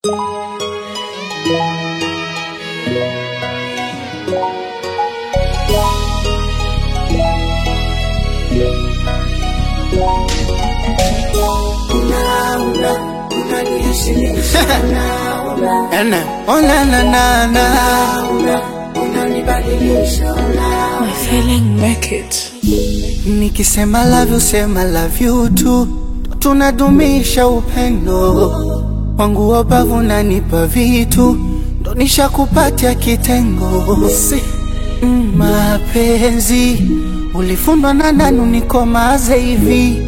Ene, oh na na na na My feeling make it. Nikisema love you sema love you tu Tunadumisha upendo Wangu wabavu nanipa vitu Ndo nishakupatia kitengo si. mm, Mapenzi Ulifundwa na nani nikomaze hivi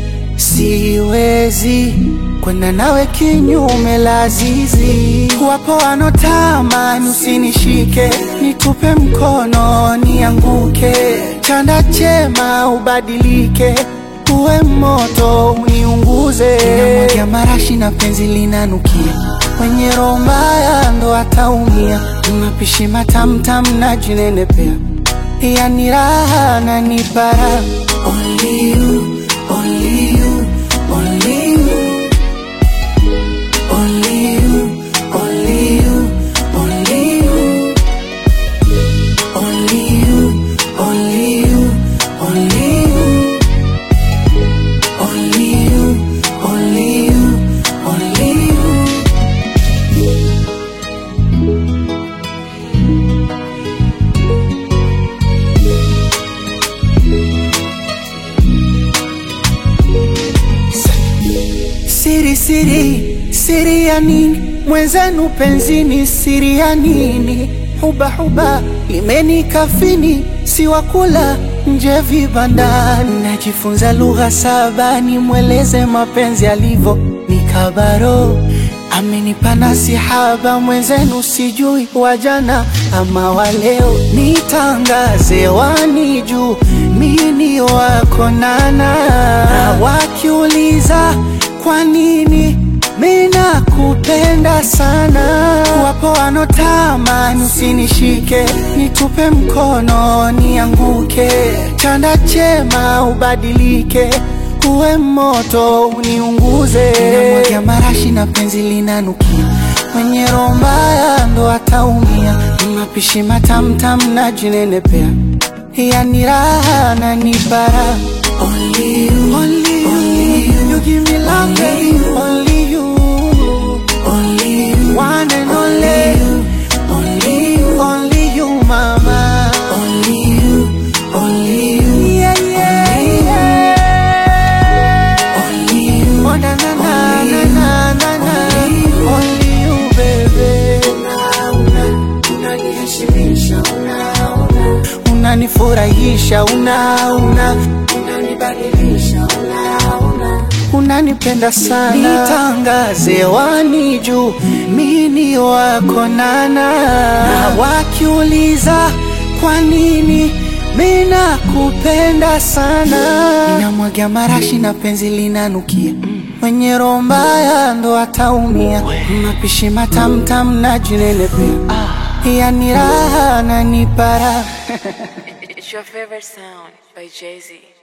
Siwezi kwenda nawe kinyume lazizi. Wapo wanotamani usinishike, nitupe mkono nianguke, chanda chema ubadilike, uwe moto uniunguze. Namwagia marashi na penzi linanukia, mwenye roho mbaya ndo ataumia. Mapishi matamtam na jinenepea, yani raha na nipara Only you, only you, only you. Only you, only you, only you. Only you, only you, only you. Only you, only you, only you. Siri, siri, siri ya nini? Mwenzenu penzini, siri ya nini? Huba, huba, limenikafini, si wakula nje vibandani. Najifunza lugha saba, nimweleze mapenzi alivyo, nikabaro amenipa nasihaba, mwenzenu sijui wajana ama waleo, nitangaze wani juu mini wako nana, na wakiuliza kwa nini mina kupenda sana. Wapo wanotamani usinishike, nitupe mkono nianguke, chanda chema ubadilike, uwe moto uniunguze. Namwagia marashi na penzi linanukia, mwenye roho mbaya ndo ataumia. Mapishi matamtam na jinenepea, yani raha na nipara Only you, only you, only you, you give me love, baby. Only you, only you, one and only you, only you, only you, mama. Only you, only you, yeah, yeah, yeah. Only you, oh na na na na na na na, only you, baby. Unanifurahisha, una una unanipenda sana, nitangaze wani juu mini wako nana, na wakiuliza kwa nini mina kupenda sana, ninamwagia marashi na penzi linanukia, mwenye roho mbaya ndo ataumia, mapishi matamtam na jinenepea, yani raha na nipara It's your favorite sound by Jay Z.